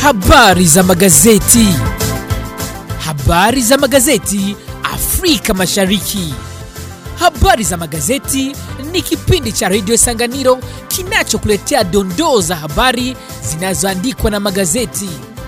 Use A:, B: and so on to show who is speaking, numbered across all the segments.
A: Habari za magazeti. Habari za magazeti Afrika Mashariki. Habari za magazeti ni kipindi cha redio Sanganiro kinachokuletea dondoo za habari zinazoandikwa na magazeti.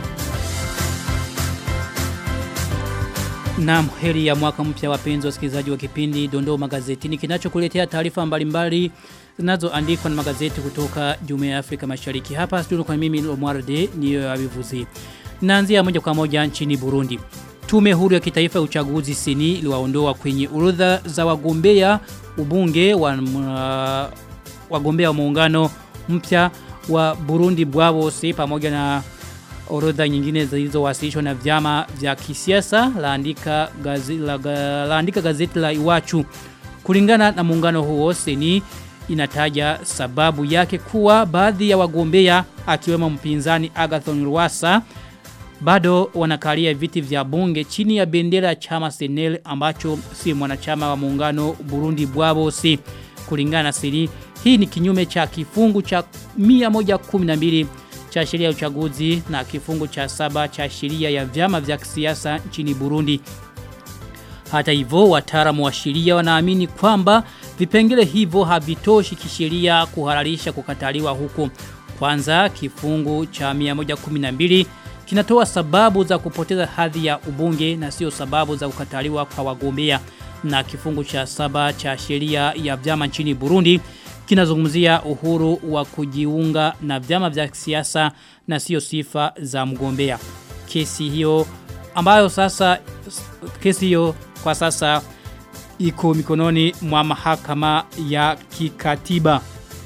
B: Naam, heri ya mwaka mpya wapenzi wasikilizaji wa kipindi Dondoo Magazetini kinachokuletea taarifa mbalimbali zinazoandikwa na magazeti kutoka Jumuiya ya Afrika Mashariki. Hapa studio kwa mimi Omwarde niyo avivuzi. Naanzia moja kwa moja nchini Burundi. Tume huru ya kitaifa ya uchaguzi sini iliwaondoa kwenye orodha za wagombea ubunge wa uh, wagombea wa muungano mpya wa Burundi Bwabose pamoja na orodha nyingine zilizowasilishwa na vyama vya kisiasa laandika gazeti la, laandika gazeti la Iwachu kulingana na muungano huo seni inataja sababu yake kuwa baadhi ya wagombea akiwemo mpinzani Agathon Rwasa bado wanakalia viti vya bunge chini ya bendera ya chama Senel ambacho si mwanachama wa muungano Burundi Bwabo si kulingana na siri hii ni kinyume cha kifungu cha 112 cha sheria ya uchaguzi na kifungu cha saba cha sheria ya vyama vya kisiasa nchini Burundi. Hata hivyo wataalamu wa sheria wanaamini kwamba vipengele hivyo havitoshi kisheria kuhalalisha kukataliwa huko. Kwanza kifungu cha 112 kinatoa sababu za kupoteza hadhi ya ubunge na sio sababu za kukataliwa kwa wagombea na kifungu cha saba cha sheria ya vyama nchini Burundi kinazungumzia uhuru wa kujiunga na vyama vya siasa na sio sifa za mgombea. Kesi hiyo ambayo sasa kesi hiyo kwa sasa iko mikononi mwa mahakama ya kikatiba.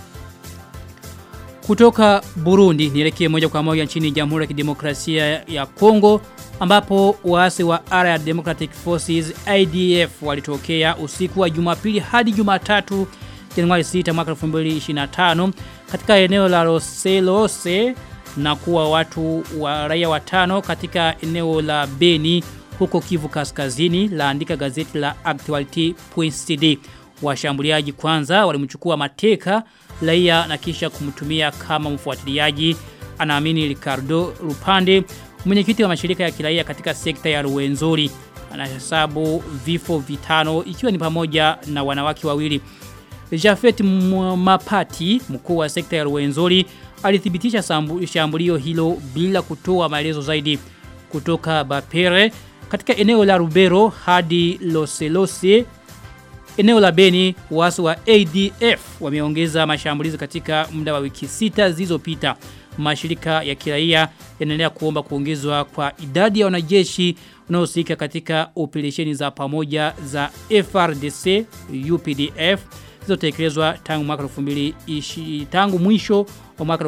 B: Kutoka Burundi nielekee moja kwa moja nchini Jamhuri ya Kidemokrasia ya Kongo ambapo waasi wa Allied Democratic Forces IDF walitokea usiku wa Jumapili hadi Jumatatu Januari 6 mwaka 2025 katika eneo la Roselose na kuwa watu wa raia watano katika eneo la Beni huko Kivu Kaskazini laandika gazeti la Actuality.cd. Washambuliaji kwanza walimchukua mateka raia na kisha kumtumia kama mfuatiliaji anaamini Ricardo Rupande mwenyekiti wa mashirika ya kiraia katika sekta ya Ruwenzori anahesabu vifo vitano ikiwa ni pamoja na wanawake wawili Jafet Mapati mkuu wa sekta ya Ruwenzori alithibitisha shambulio hilo bila kutoa maelezo zaidi kutoka Bapere katika eneo la Rubero hadi Loselose eneo la Beni waasi wa ADF wameongeza mashambulizi katika muda wa wiki sita zilizopita mashirika ya kiraia yanaendelea kuomba kuongezwa kwa idadi ya wanajeshi wanaohusika katika operesheni za pamoja za FRDC UPDF zilizotekelezwa tangu mwaka 2020 tangu mwisho wa mwaka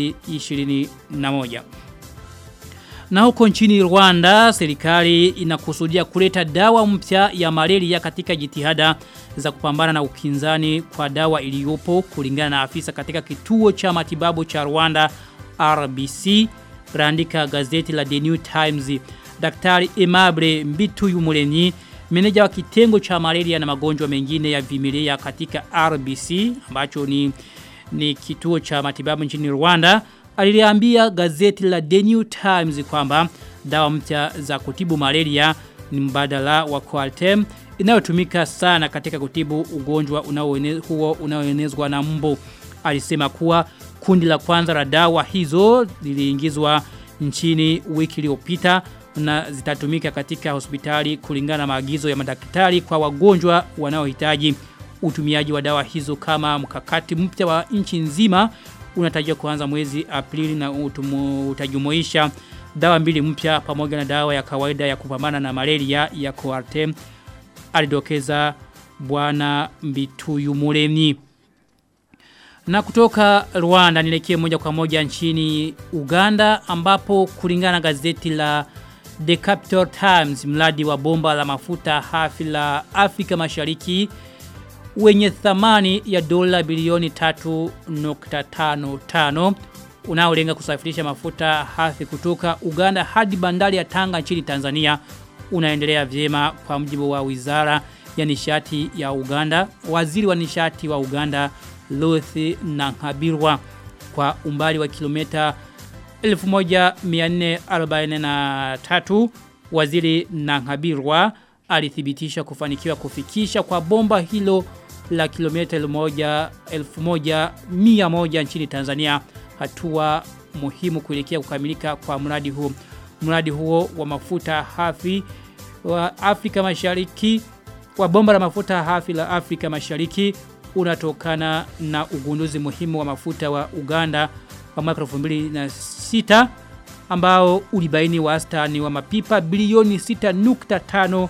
B: 2021 na huko nchini Rwanda, serikali inakusudia kuleta dawa mpya ya malaria katika jitihada za kupambana na ukinzani kwa dawa iliyopo kulingana na afisa katika kituo cha matibabu cha Rwanda RBC, raandika gazeti la The New Times. Daktari Emable Mbituyu Muleni, meneja wa kitengo cha malaria na magonjwa mengine ya vimilia katika RBC, ambacho ni, ni kituo cha matibabu nchini Rwanda, aliliambia gazeti la The New Times kwamba dawa mpya za kutibu malaria ni mbadala wa Coartem inayotumika sana katika kutibu ugonjwa unaoene, huo unaoenezwa na mbu. Alisema kuwa kundi la kwanza la dawa hizo liliingizwa nchini wiki iliyopita na zitatumika katika hospitali kulingana na maagizo ya madaktari kwa wagonjwa wanaohitaji utumiaji wa dawa hizo kama mkakati mpya wa nchi nzima unatarajiwa kuanza mwezi Aprili na utumu, utajumuisha dawa mbili mpya pamoja na dawa ya kawaida ya kupambana na malaria ya Coartem alidokeza bwana Mbituyu Muremyi na kutoka Rwanda nielekee moja kwa moja nchini Uganda ambapo kulingana na gazeti la The Capital Times mradi wa bomba la mafuta hafi la Afrika Mashariki wenye thamani ya dola bilioni 3.55 unaolenga kusafirisha mafuta hafi kutoka Uganda hadi bandari ya Tanga nchini Tanzania unaendelea vyema kwa mjibu wa wizara ya nishati ya Uganda. Waziri wa nishati wa Uganda Luthi Nankabirwa kwa umbali wa kilomita 1443 waziri Nangabirwa alithibitisha kufanikiwa kufikisha kwa bomba hilo la kilomita 1100 nchini Tanzania hatua muhimu kuelekea kukamilika kwa mradi huo. Mradi huo wa mafuta hafi wa Afrika Mashariki wa bomba la mafuta hafi la Afrika Mashariki unatokana na ugunduzi muhimu wa mafuta wa Uganda wa mwaka 2006 ambao ulibaini wastani wa mapipa bilioni 6.5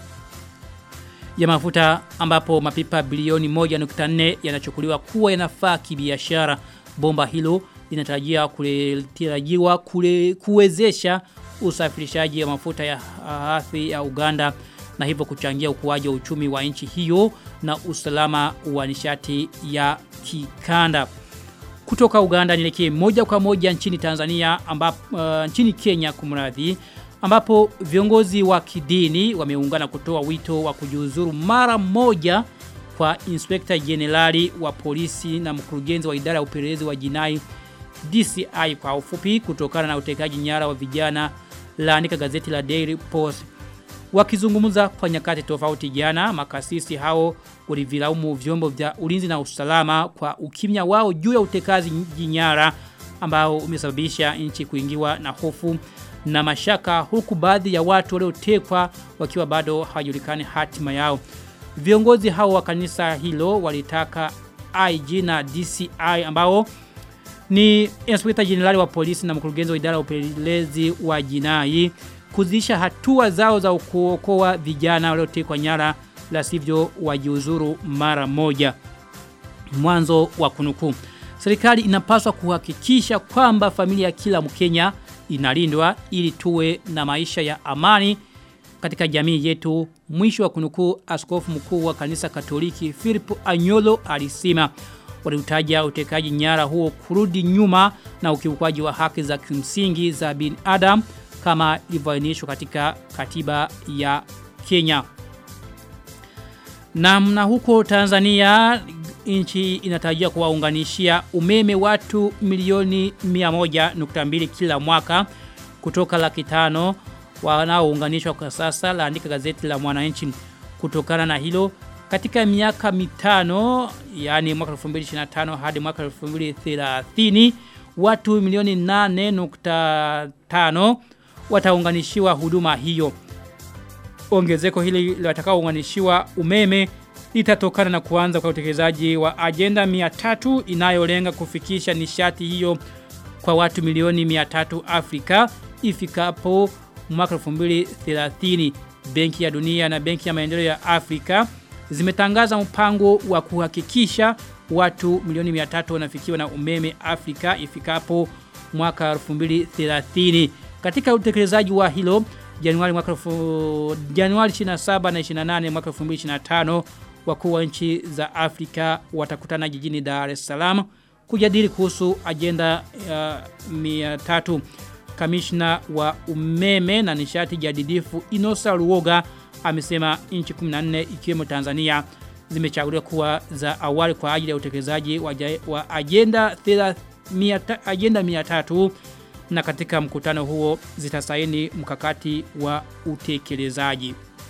B: ya mafuta ambapo mapipa bilioni 1.4 yanachukuliwa kuwa yanafaa kibiashara. Bomba hilo linatarajiwa kulitarajiwa kule kuwezesha usafirishaji wa mafuta ya hafi ya Uganda na hivyo kuchangia ukuaji wa uchumi wa nchi hiyo na usalama wa nishati ya kikanda. Kutoka Uganda nielekee moja kwa moja nchini Tanzania ambapo uh, nchini Kenya kumradhi ambapo viongozi wa kidini wameungana kutoa wito wa kujiuzuru mara moja kwa Inspector Generali wa polisi na mkurugenzi wa idara ya upelelezi wa jinai DCI kwa ufupi kutokana na utekaji nyara wa vijana laandika gazeti la Daily Post. Wakizungumza kwa nyakati tofauti jana, makasisi hao walivilaumu vyombo vya ulinzi na usalama kwa ukimya wao juu ya utekazi nyara ambao umesababisha nchi kuingiwa na hofu na mashaka huku baadhi ya watu waliotekwa wakiwa bado hawajulikani hatima yao. Viongozi hao wa kanisa hilo walitaka IG na DCI ambao ni Inspector General wa polisi na mkurugenzi wa idara ya upelelezi wa jinai kuzisha hatua zao za kuokoa vijana waliotekwa nyara la sivyo wajiuzuru mara moja. Mwanzo wa kunukuu. Serikali inapaswa kuhakikisha kwamba familia ya kila Mkenya inalindwa ili tuwe na maisha ya amani katika jamii yetu. Mwisho wa kunukuu askofu mkuu wa kanisa Katoliki Philip Anyolo alisema waliutaja utekaji nyara huo kurudi nyuma na ukiukwaji wa haki za kimsingi za binadamu kama ilivyoainishwa katika katiba ya Kenya. Na mna huko Tanzania nchi inatarajia kuwaunganishia umeme watu milioni 100.2 kila mwaka kutoka laki tano wanaounganishwa kwa sasa laandika gazeti la Mwananchi kutokana na hilo katika miaka mitano yani mwaka 2025 hadi mwaka 2030 watu milioni 8.5 wataunganishiwa huduma hiyo. Ongezeko hili watakaounganishiwa umeme litatokana na kuanza kwa utekelezaji wa ajenda 300 inayolenga kufikisha nishati hiyo kwa watu milioni 300 Afrika ifikapo mwaka 2030. Benki ya Dunia na Benki ya Maendeleo ya Afrika zimetangaza mpango wa kuhakikisha watu milioni 300 wanafikiwa na umeme Afrika ifikapo mwaka 2030. Katika utekelezaji wa hilo Januari mwaka Januari 27 na 28 mwaka 2025 wakuu wa nchi za Afrika watakutana jijini Dar es Salaam kujadili kuhusu ajenda ya uh, 300 kamishna wa umeme na nishati jadidifu Inosa Ruoga amesema nchi 14 ikiwemo Tanzania zimechaguliwa kuwa za awali kwa ajili ya utekelezaji wa, wa ajenda 300 ajenda 300 na katika mkutano huo zitasaini mkakati wa utekelezaji.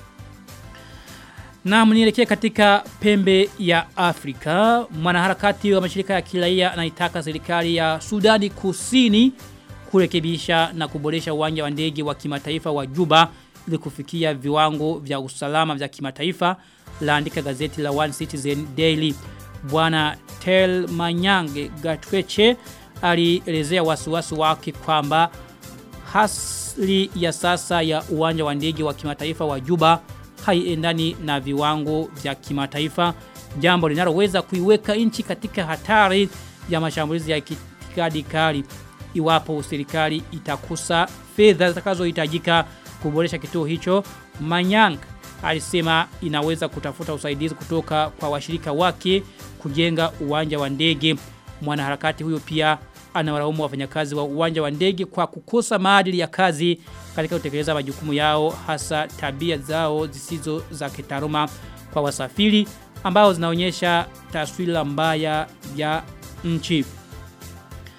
B: Na mnielekea katika pembe ya Afrika, mwanaharakati wa mashirika ya kiraia anaitaka serikali ya Sudani Kusini kurekebisha na kuboresha uwanja wa ndege wa kimataifa wa Juba ili kufikia viwango vya usalama vya kimataifa laandika gazeti la One Citizen Daily. Bwana Tel Manyange Gatweche alielezea wasiwasi wake kwamba hasli ya sasa ya uwanja wa ndege wa kimataifa wa Juba haiendani na viwango vya kimataifa jambo linaloweza kuiweka nchi katika hatari ya mashambulizi ya kitikadi kali iwapo serikali itakusa fedha zitakazohitajika kuboresha kituo hicho Manyang alisema inaweza kutafuta usaidizi kutoka kwa washirika wake kujenga uwanja wa ndege mwanaharakati huyo pia anawalaumu wafanyakazi wa uwanja wa ndege kwa kukosa maadili ya kazi katika kutekeleza majukumu yao hasa tabia zao zisizo za kitaruma kwa wasafiri ambao zinaonyesha taswira mbaya ya nchi.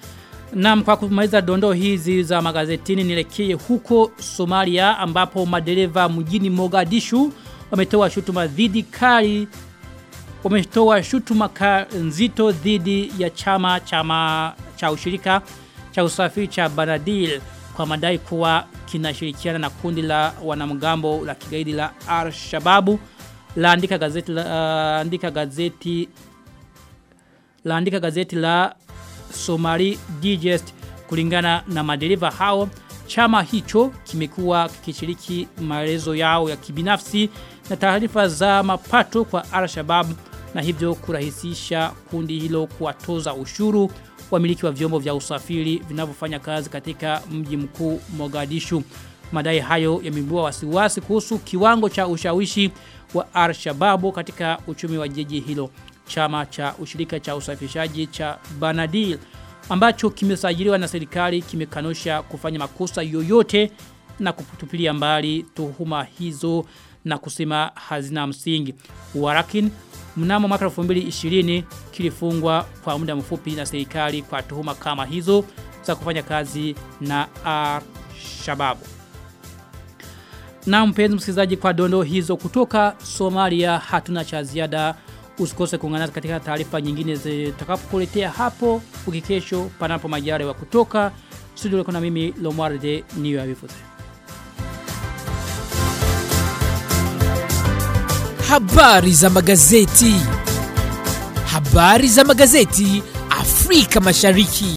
B: Naam kwa kumaliza dondoo hizi za magazetini nielekee huko Somalia ambapo madereva mjini Mogadishu wametoa shutuma dhidi kali wametoa shutuma nzito dhidi ya chama chama cha ushirika cha usafiri cha Banadil kwa madai kuwa kinashirikiana na kundi la wanamgambo la kigaidi la Al-Shababu laandika gazeti la andika gazeti laandika gazeti la Somali Digest kulingana na madereva hao chama hicho kimekuwa kikishiriki maelezo yao ya kibinafsi na taarifa za mapato kwa Al-Shabaab na hivyo kurahisisha kundi hilo kuwatoza ushuru wamiliki wa vyombo vya usafiri vinavyofanya kazi katika mji mkuu Mogadishu. Madai hayo yameibua wasiwasi kuhusu kiwango cha ushawishi wa Al-Shabaab katika uchumi wa jiji hilo. Chama cha ushirika cha usafirishaji cha Banadil ambacho kimesajiliwa na serikali kimekanusha kufanya makosa yoyote na kutupilia mbali tuhuma hizo na kusema hazina msingi. Warakin mnamo mwaka 2020 kilifungwa kwa muda mfupi na serikali kwa tuhuma kama hizo za kufanya kazi na Al-Shabaab. Na mpenzi msikilizaji kwa dondo hizo kutoka Somalia hatuna cha ziada usikose kuungana katika taarifa nyingine zitakapokuletea hapo ukikesho panapo majare wa kutoka studio kuna mimi Lomwarde niyo avifuze.
A: Habari za magazeti. Habari za magazeti Afrika Mashariki.